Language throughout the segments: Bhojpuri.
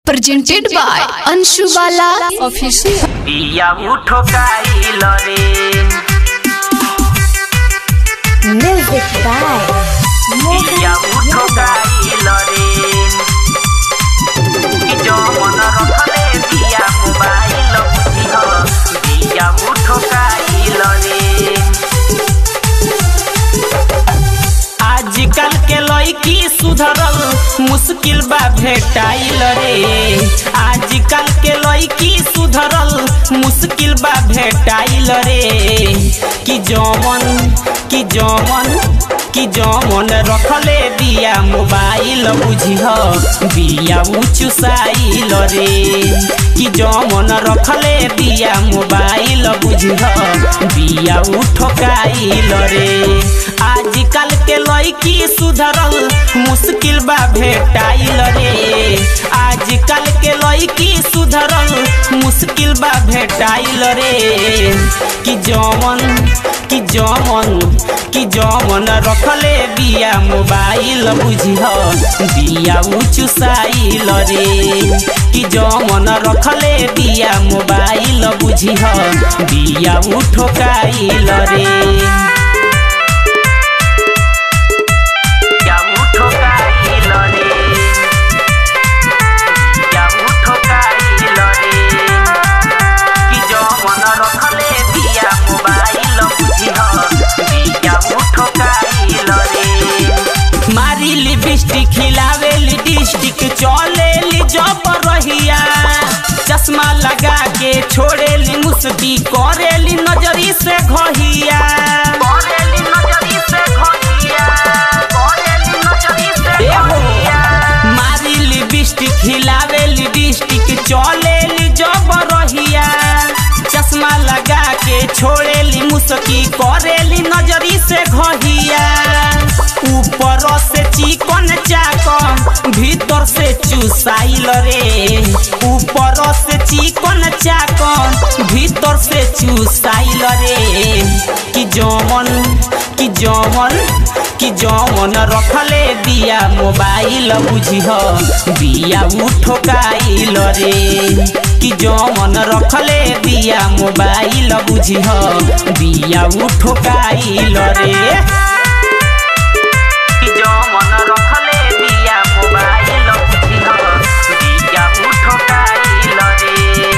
presented by Anshu Bala Official. पिया उठो काइल रे Music by पिया उठो काइल रे कि जो मन रखले पिया मोबाइल बुझिह पिया उठो काइल रे आजकल के लड़की सुधरल मुश्किल बा भेटाइल रे आजकल के लड़की सुधरल मुश्किल बा भेटाइल रे कि जमन कि जमन कि जमन रखले बिया मोबाइल बुझिह बिया उचुसाइल रे कि जमन रखले बिया मोबाइल बुझिह बिया उठकाइल रे आजकल के लड़की सुधरल मुश्किल बा भेटाइल रे आजकल के लड़की सुधरल मुश्किल बा भेटाइल रे कि जमन कि जमन कि जमन रखले बिया मोबाइल बुझिह बिया उचुसाइल रे कि जमन रखले बिया मोबाइल बुझिह बिया उठोकाइल रे या उठो काइल रे या उठो काइल रे कि जो मन रखले बिया मोबाइल बुझिह बिया उठो काइल रे मारी लिपस्टिक खिलावे डिस्टिक चले ली जब रहिया चश्मा लगा के छोड़े ली मुस्ती करे ली नजरी से घहिया करे ली नजरी से घहिया करे ली नजरी से घहिया मारी लिपस्टिक खिलावे लिपस्टिक चले ली जब रहिया चश्मा लगा के छोड़े ली मुस्की करे ली नजरी से घहिया ऊपर से चिकन चाकन भीतर से चुसाइल रे ऊपर से चिकन चाकन भीतर से चुसाइल रे कि जमन कि जमन कि जमन रखले बिया मोबाइल बुझिह बिया उठोकाइल रे कि जमन रखले बिया मोबाइल बुझिह बिया उठोकाइल रे कि जो मन रखले बिया मोबाइल बुझिह बिया उठोकाइल रे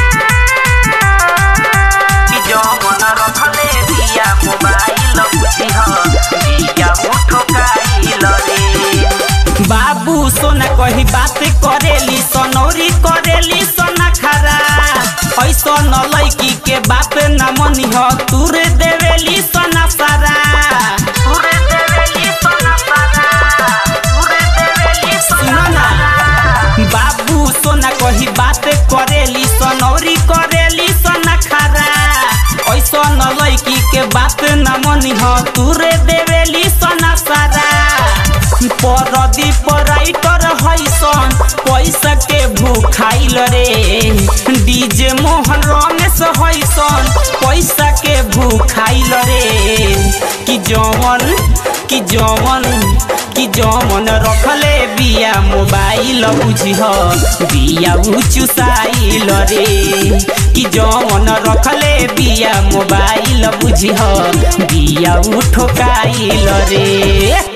कि जो मन रखले बिया मोबाइल बुझिह बिया उठोकाइल रे बाबू सोना कही बात करेली सनौरी करेली सोना खरा ऐसा न लैकी के बात न मनिह तुर देवेली सोना सारा तुर देवेली सोना सारा तुर देवेली सोना सारा बाबू सोना कही बात करेली सनौरी करेली सोना खरा ऐसा न लैकी के बात न मनिह तुर देवेली सोना सारा परदीप राइटर हैसन पैसा के भूखाइल रे डीजे मोहन रमेश हैसन पैसा के भूखाइल रे कि जमन कि जमन कि जमन रखले बिया मोबाइल बुझिह बिया उचुसाइल रे कि जमन रखले बिया मोबाइल बुझिह बिया उठोकाइल रे